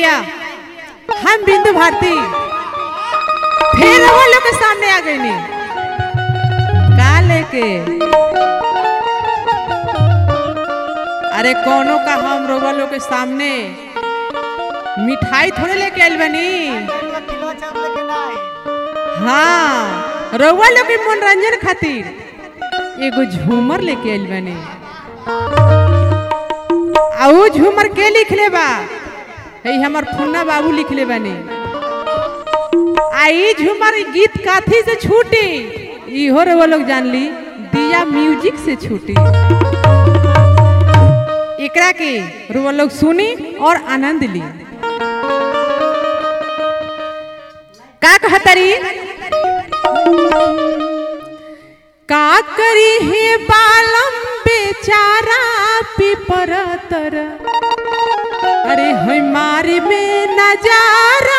भैया हम बिंदु भारती फिर वो लोग के सामने आ गई नी का लेके अरे कोनो का हम रोगा लोग के सामने मिठाई थोड़े लेके आइल बनी किलो चाप लेके ना आई हाँ रउआ लोग के मनोरंजन खातिर एगो झूमर लेके आइल बनी आ ऊ झूमर के लिखले बा है हमर फुन्ना बाबू लिखले बनी आ ई झूमर ई गीत काथी से छूटी इहो रउआ लोग जान ली दिया म्यूजिक से छूटी एकरा के रउआ लोग सुनी और आनंद ली का कहतरी का करी हे बालम बेचारा पिपर तर अरे हमारे में नजारा